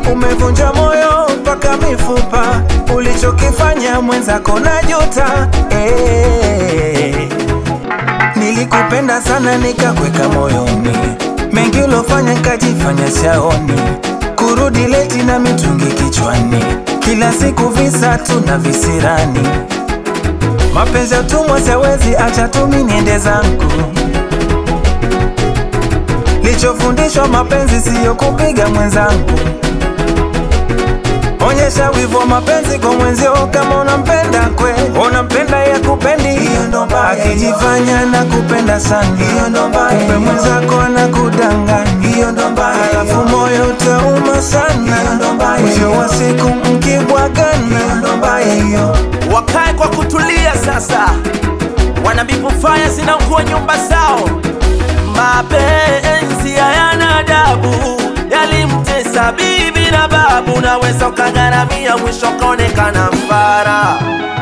umevunja moyo mpaka mifupa, ulichokifanya mwenzako na juta eh. Nilikupenda sana nikakweka moyoni, mengi ulofanya nkajifanya shaoni, kurudi leti na mitungi kichwani, kila siku visa tu na visirani. Mapenzi ya utumwa siwezi acha tumi niende zangu. Lichofundishwa mapenzi siyo kupiga mwenzangu. Onyesha wivu wa mapenzi kwa mwenzio kama unampenda kweli, unampenda ya kupendi, hiyo ndo mbaya. Akijifanya na kupenda sana, hiyo ndo mbaya. Kumbe mwenzako anakudanganya, hiyo ndo mbaya. Halafu moyo utauma sana, hiyo ndo mbaya. Mwisho wa siku mkibwagana, hiyo ndo mbaya hiyo. wakae kwa kutulia sasa, wanabibu faya zinakuwa nyumba zao. Mapenzi hayana adabu, yalimtesa bibi na babu, naweza ukagharamia, mwisho kaonekana mfara.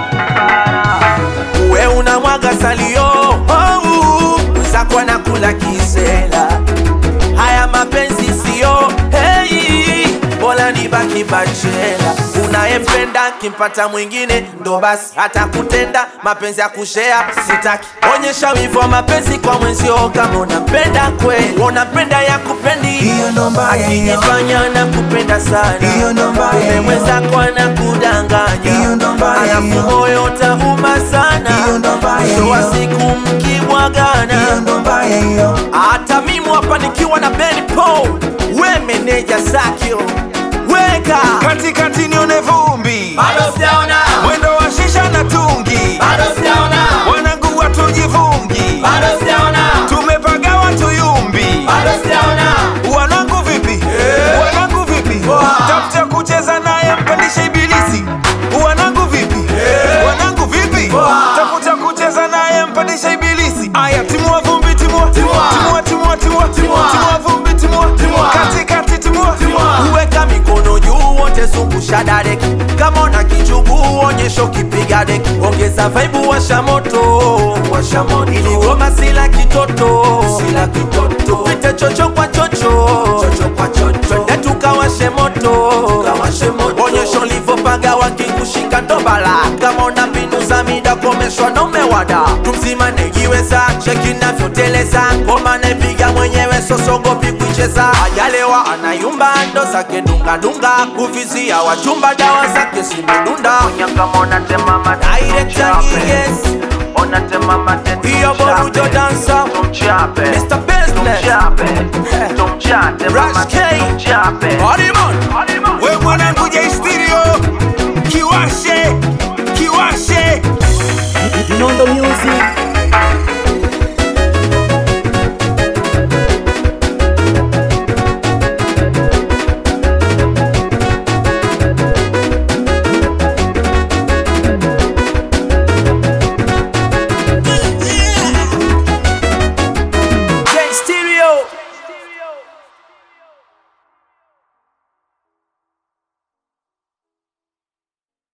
We unamwaga salio, oh, mwenzako anakula kisela. Haya mapenzi siyo hey, bora nibaki bachela. Unayempenda kimpata mwingine ndo basi hata kutenda mapenzi ya kushea sitaki. Onyesha wivu wa mapenzi kwa mwenzio kama unampenda kweli, unampenda ya kupendi Hiyo ndo mbaya hiyo. akijifanya na kupenda sana, Hiyo ndo mbaya kumbe hiyo. mwenzako anakudanganya, Hiyo ndo mbaya alafu hiyo. moyo utauma sana, Hiyo ndo mbaya mwisho wa hiyo. siku mkibwagana Hiyo ndo mbaya hiyo. hata mimi hapa nikiwa na Ben Paul, we meneja Zakio, weka Katikati nione vumbi, bado sijaona, mwendo wa shisha na tungi, bado sijaona, wanangu watujivungi, bado sijaona, tumepagawa tuyumbi. bado sijaona. Wanangu vipi? Wanangu vipi? Tafuta kucheza naye mpandishe ibilisi. Wanangu vipi? Wanangu vipi? Tafuta kucheza naye mpandishe ibilisi. Aya, timua vumbi, timua. Timua. Timua, timua, timua. Timua. Timua vumbi, timua. Timua. Katikati, timua. Uweka mikono juu wote zungusha dadeki, kama una kichubu onyesha ukipiga deki, ongeza vaibu washa moto, washa moto, ili goma sila kitoto, sila kitoto, tupite chocho kwa chocho, chocho kwa chocho, twende tukawashe moto, tukawashe moto, onyesha ulivyopaga wakikushika ndobala, kama una mbinu za mida komeshwa na umewada, tumzima negiweza, cheki navyoteleza, ngoma naipiga mwenyewe sosogopi kuicheza, ajalewa anayumba ndo zake dungadunga, kuvizia wachumba dawa zake zimedunda, Director yes, hiyo borujo dansa, Mr. Business, Rush K, Hardiman, We mwana